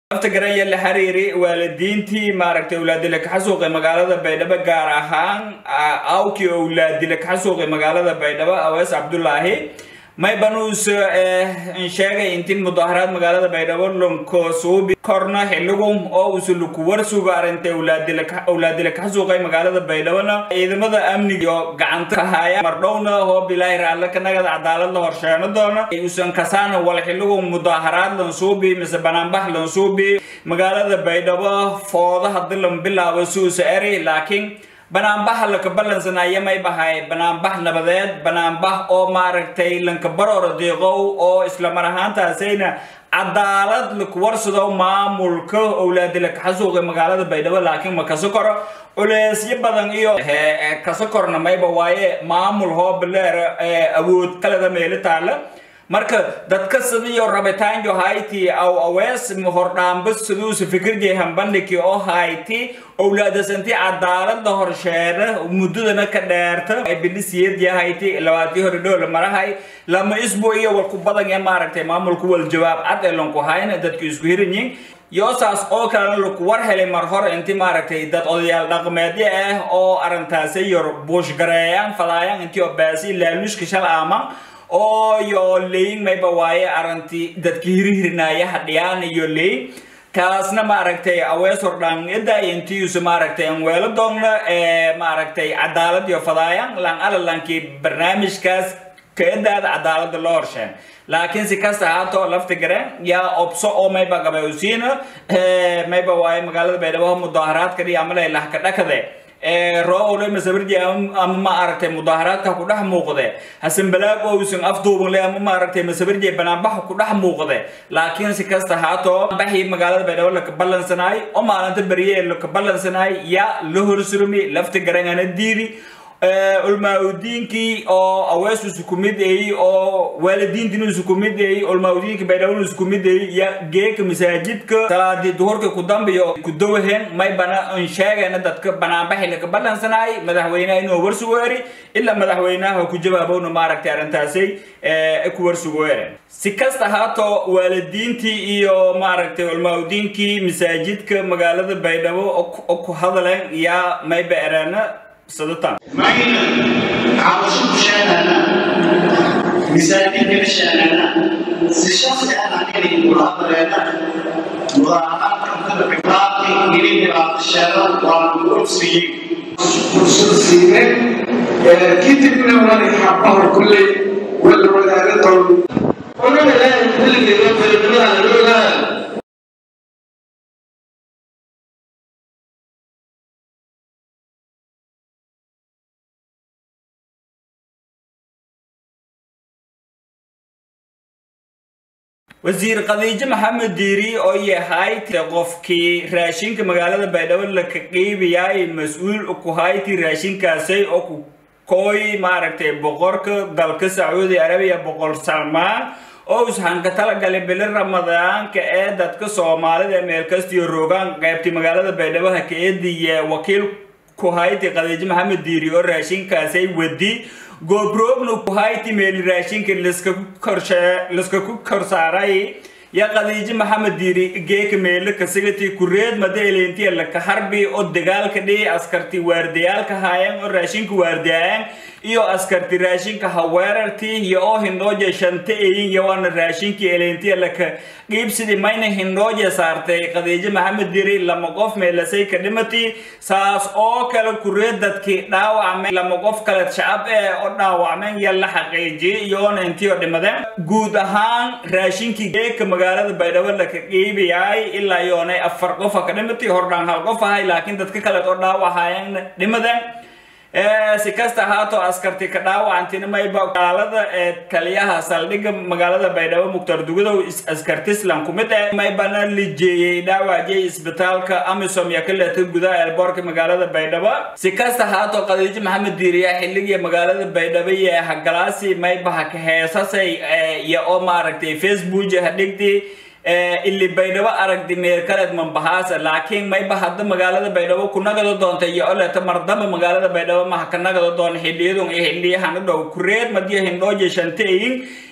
lafta garanya la xiriiri waalidiintii maaragtay awlaadila kaxasuuqe magaalada baydhabo gaar ahaan awkii awlaadila kaxasuuqe magaalada baydhabo awees cabdulaahi maybanuus sheegay intii mudaharaad magaalada baydhabo lonkoosuubi korna xilligu oo usuluku warsuga arintay awlaadila kaxasuuqay magaalada baydhabona ciidamada amniga gacanta kahaya mardhowna oo bilaahi raalle kanagada cadaalad la horsheeno doona usan kasaana wal xilligu mudaharaad lansuubi mise banaanbax lansuubi magaalada baydhabo fooda hadii lan bilaabo suusa eri laakiin banaanbaxa laka balansanaya may bahay banaanbax nabadeed banaanbax oo maaragtay lanka baroora deeqow oo isla mar ahaantaasayna cadaalad laku warsado maamulka owlaadila kaxasuuqa magaalada baydhabo laakiin ma kaso koro culeysyo badan iyo kaso korna mayba waaye maamul hoobaleer awood kaleda meelo taala marka dadka sidiyo rabitaanjo hayti aw awees hordhaamba siduusa fikirjay hambandhiki oo hayti owlaadasanti cadaalada horsheena muddadana ka dheerta bilisiyadya hayti labaatii hore dhoola marahay lama isbu iyo walku badan ee maaragtay maamulku wal jawaab cad ee lanku hayna dadku isku hiranyiin yoosaas oo kalena laku war helay mar hore inti maaragtay dad odayaal dhaqameedyo ah oo arrintaasi yor buushgareeyaan falaayaan intii oo baasi laaluushka shal aaman oo yo leyin mayba waaye arintii dadki hirihirinaaya hadhiyaan iyo leyin kaasna maaragtay awees hordhaangida intiisa maaragtay an weelo doogna maaragtay cadaalad iyo fadaayan lan alalankii barnaamijkaas kaedaada cadaalada loo horsheen laakiin si kasta haatoo lafta gareen yaa obso oo mayba gabayusiina mayba waaye magaalada baydhabo mudaharaadka dhiya amalay lahka dhakade roole masabirji ama ma aragtay mudaharaadka ku dhex muuqde hasan balaag ousan afduuban le ama ma aragtay masabirji banaanbaxa ku dhex muuqde laakiin si kasta haatoo baxii magaalada baydhabo laka ballansanaay oo maalinta beriye laka ballansanaay yaa la horsurmi lafta garangana diidi ulmaaudiinkii oo awees isku mid eey oo waalidiintin isku mid eey ulmaaudiinka baydhabo isku mid eey ya geeka masaajidka salaadii duhurka ku dambiyo ku dawaheen may bana an sheegayna dadka banaanbaxi laka ballansanaay madaxweynaha inuu warsugo eri ilaa madaxweynaha ku jawaabowna maaragtay arrintaasay ku warsugo eri si kasta haatoo waalidiintii iyo maaragtay ulmaaudiinkii masaajidka magaalada baydhabo oo ku hadaleen yaa mayba ereena صدتان معينا عاوشوك شاننا مساعدين شاننا الشخص انا كني مراقبنا مراقبة بقراءتي إلي مراقبة الشارع والكرسي كرسي كتب من وراني حقه كل ولا ولا رطل ولا لا كل اللي في الدنيا لا wasiir khadiijo maxamed diiri oo yahay qofkii raashinka magaalada baydhabo laka qeybayaay mas-uul ku hayti raashinkaasay oo ku kooy maaragtay boqorka dalka sacuudi arabiya boqor salmaan oo ushanka talagalay bili ramadaanka ee dadka soomaalida meel kastiyo rogaan qaybtay magaalada baydhabo hakaediye wakiil ku hayti khadiijo maxamed diiri oo raashinkaasay wadi goobroogna ku hayti meeli raashinka liska ku korsaaray ya khadiijo maxamed diiri geeka meelo kasigati kureed mada eleentiya laka harbi oo dagaalka dhihi askarti waardiyaalka haayeen oo raashinka waardiyaayeen iyo askarti raashinka haweerartii iyo oo hindhooja shanta eyin iyo waana raashinkii eleentiya laka qiibsidii mayna hindhooja saartay khadiijo maxamed diiri lama qof meelasay ka dhimati saas oo kale kureed dadkii dhaawacmay lama qof kale shacab ee oo dhaawacmeen iyo la xaqiijiyay iyoona intii oo dhimadeen guud ahaan raashinkii geeka magaalada baydhabo laka qiibiyaay ilaa yoonay afar qofa ka dhimatay hordhaan hal qof ahay laakiin dadka kale oo dhaawacayeen dhimadeen si kasta haatoo askarti ka dhaawacantina mayba gaalada ee taliyaha saldhigga magaalada baydhabo mukhtar dugudow askartislan ku mid eh maybana lijeeyey dhaawacjay isbitaalka amisom iyo kaleeta gudaha eelboorka magaalada baydhabo si kasta haatoo khadiijo maxamed diiriya xilligii magaalada baydhabo iyo hagalaasi maybaha ka heesasay iyo oo maaragtay facebook hadhigdii ili baydhabo aragdi meerkaleed mambahaasa laakiin mayba hadda magaalada baydhabo ku nagado doonta iyo oleta mardaba magaalada baydhabo maha ka nagado doona xiliyadun iyo xiliyahan u dhow kureed madiyo hindhooje shanteeyin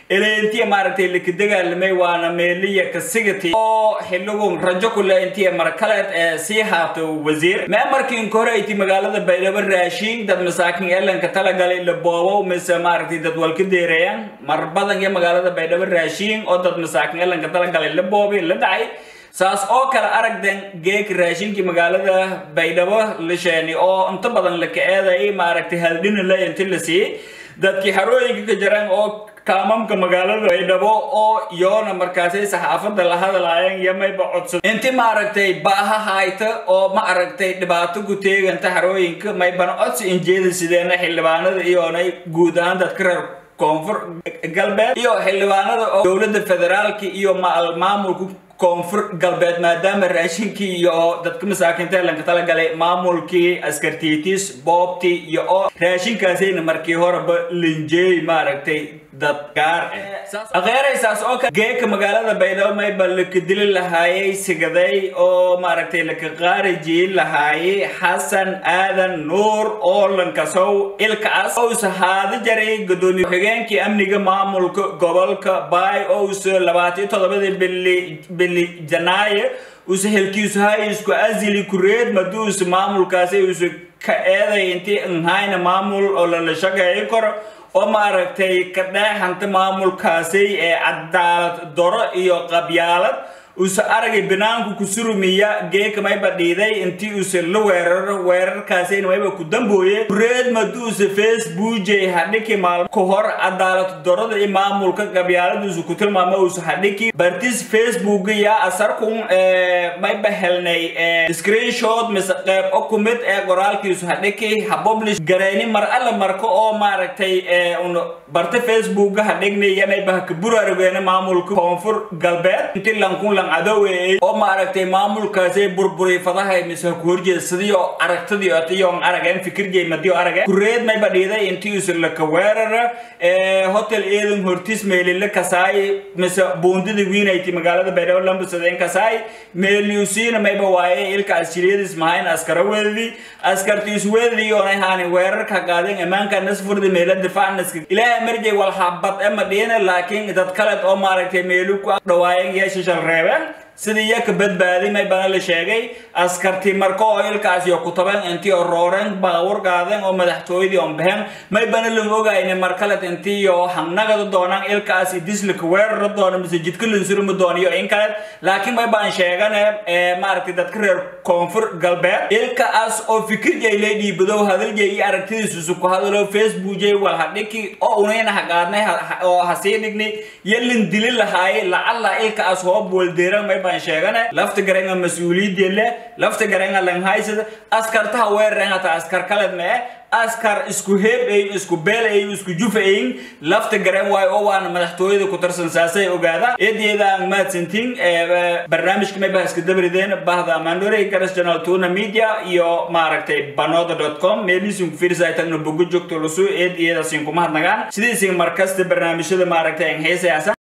eleentiya maaragtay laka dagaalamay waana meeliya kasigati oo xiligun rajo kule intiya markaleed ee sii haato wasiir mee markii inka hore ayti magaalada baydhabo raashiin dad masaakin elanka talagalay la boobow mise maaragtay dad walka deereeyaan mar badan iyo magaalada baydhabo raashiin oo dad masaakin elanka talagalay la boobay la dhacay saas oo kale aragden geek raashinkii magaalada baydhabo la sheeni oo inta badan la ka-eeday maaragtay haldhina la inti la siiyey dadkii xarooyinka ka jiraan oo kaamamka magaalada baydhabo oo yoona markaasay saxaafada la hadlaayeen iyo mayba codsad inti maaragtay baaha hayta oo ma aragtay dhibaato ku teeganta xarooyinka maybana codsi injeeda sideena xildhibaanada iyoonay guud ahaan dadka reer koonfur galbeed iyo xildhibaanada oo dowladda federaalka iyo maamulka koonfur galbeed maadaama raashinkii iyo dadka masaakiinta lanka talagalay maamulkii askartiitis boobtii iyo oo raashinkaasayna markii horeba linjeey maaragtay dad gaar ah akheeraysaas oo kale geeka magaalada baydhabo mayba laka dili lahaayay sigaday oo maaragtay laka qaarajiyin lahaayay xasan aadan nuur oo lankasow ilkaas ousa haada jaray gudoomiye xigeenkii amniga maamulka gobolka baay ousa labaatiyo toddobadii bili bili janaayo usa helkiisu hay isku asili kureed maduusa maamulkaasi usa ka eeday intii nhayna maamul oo lala shaqeeyo karo oo maaragtay ka dheexanta maamulkaasi ee cadaalad doro iyo qabyaalad usa aragay banaanku ku surumiya geeka mayba dhiiday intii usa la weeraro weerarkaasina mayba ku dambooye kureed maduusa facebookjay hadhiki maalmo ka hor cadaalad dorada iyo maamulka qabyaaladiisu ku tilmaamo usa hadhiki bartis facebook yaa asarkun mayba helnay screenshot mise qeyb o ku mid ee qoraalkiisu hadhiki ha publish gareyni mar alla marka oo maaragtay un barta facebook hadhignay iyo mayba ka buraargeena maamulka koonfur galbeed intii lankun cadowe oo maaragtay maamulkaasay burburiy fadahay mise ku horjeedsadii oo aragtadii otiyo arageen fikirjay madiyo arageen kureed mayba dhiiday intii usa laka weerara hotel eedan hortis meelila kasaay mise buundida wiinayti magaalada baydhabo lambusadeen kasaay meeliusiina mayba waaye ilka asjiriyadis mahayn askara weedadii askartiis weedadii oonay haani weerarka qaadeen ammaanka nasfurda meela difacnaska ilaahay marjay walhabad ema dhiina laakiin dad kaleed oo maaragtay meelu ku dhawaayeen iyo shishal reebeen sidii iyo ka badbaadi may bana la sheegay askarti marka oo ilkaas iyo kutabeen intii oo rooreen baawur qaadeen oo madaxtooyadii on baxeen may bana lan ogayne markalet intii iyo hanagada doonaan ilkaas dislika weerara doona mise jidka lansurumi doona iyo in kale laakiin may baan sheegane maaragtay dadka reer koonfur galbeed ilkaas oo fikirjay lay dhiibadow hadaljay iyo aragtidiisusu ku hadalo facebook jay wal hadhiki oo unayna haqaadnay oo hasii dhignay iyo lan dili lahaayay lacalla ilkaas hoob waldeeran may baan sheegane lafta garanga mas-uuliyadii leh lafta garanga langhaysada askartaha weeraren hata askar kaled mee askar isku heeb ay isku beel ay isku jufa ayin lafta garan waayo oo waana madaxtooyada ku tarsan saasay ogaada eedeeda aan mahadsantiin barnaamijka may bahaska dabrideen bahda amandore garas channel tuna media iyo maaragtay banoda com meelisin ku fiirsay tagna bogo joogto lusu eed iyada siin kuma hadnagaan sidiisin markasta barnaamijyada maaragtay aan heesayasa